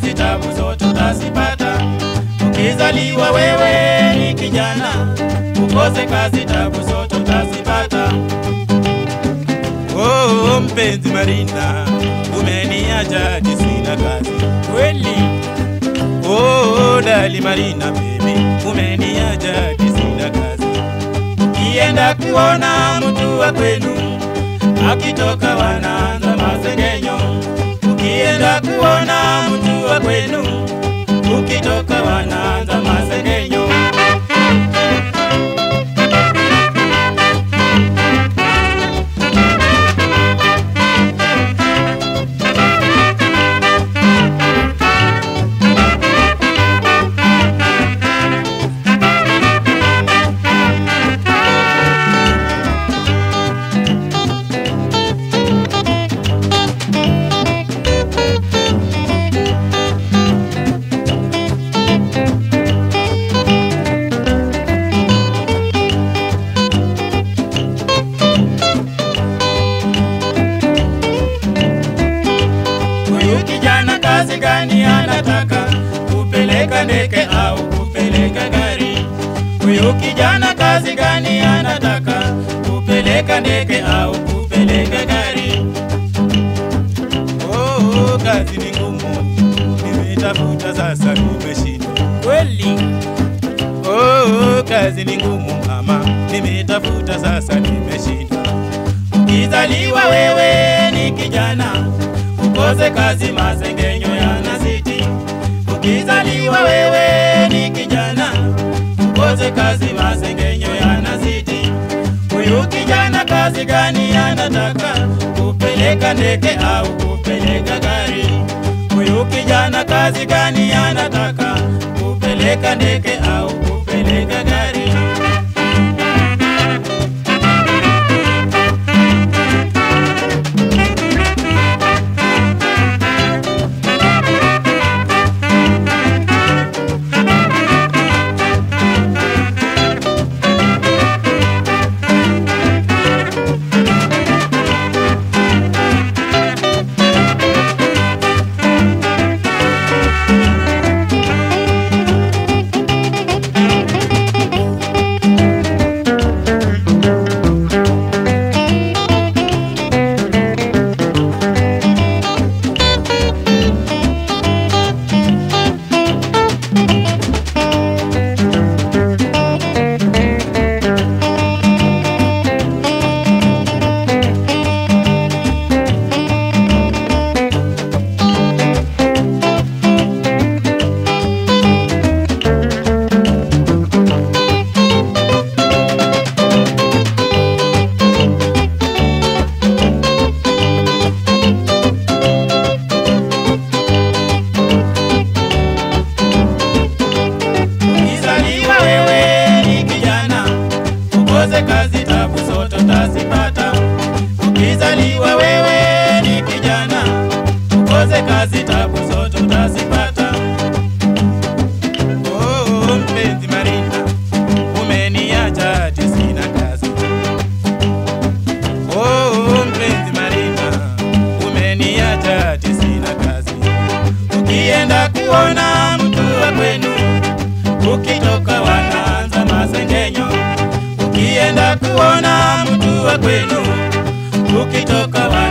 kazi, tabu zote utazipata. Ukizaliwa wewe ni kijana, ukose kazi, tabu zote utazipata. Oh, mpenzi Marina, umeniacha hadi sina kazi kweli. Oh, dali Marina baby, umeniacha hadi sina kazi. Ukienda kuona mtu wa kwenu akitoka wanaanza masengenyo. Ukienda kuona mtu wa kwenu ukitoka wanaanza masengenyo. Huyu kijana kazi gani anataka? Kupeleka ndege au kupeleka gari? Huyu kijana kazi gani anataka? Kupeleka ndege au kupeleka gari? Oh, kazi ni ngumu, nimetafuta sasa nimeshindwa kweli. Oh, kazi ni ngumu mama, nimetafuta sasa nimeshindwa. Ukizaliwa wewe ni kijana, ukose kazi, masengenyo yanazidi. Ukizaliwa wewe ni kijana, ukose kazi, masengenyo yanazidi. Huyu kijana kazi gani anataka? Kupeleka ndege au kupeleka gari? Huyu kijana kazi gani anataka? Kupeleka ndege au kupeleka gari? Ukizaliwa wewe ni kijana, ukose kazi, tabu zote utazipata. Ukizaliwa wewe ni kijana, ukose kazi, tabu zote utazipata. Oh, mpenzi Marina, umeniacha hadi sina kazi. Oh, mpenzi Marina, umeniacha hadi sina kazi. Ukienda kuona mtu wa kwenu ukitoka wanaanza masengenyo. Ukienda kuona mtu wa kwenu, ukitoka wa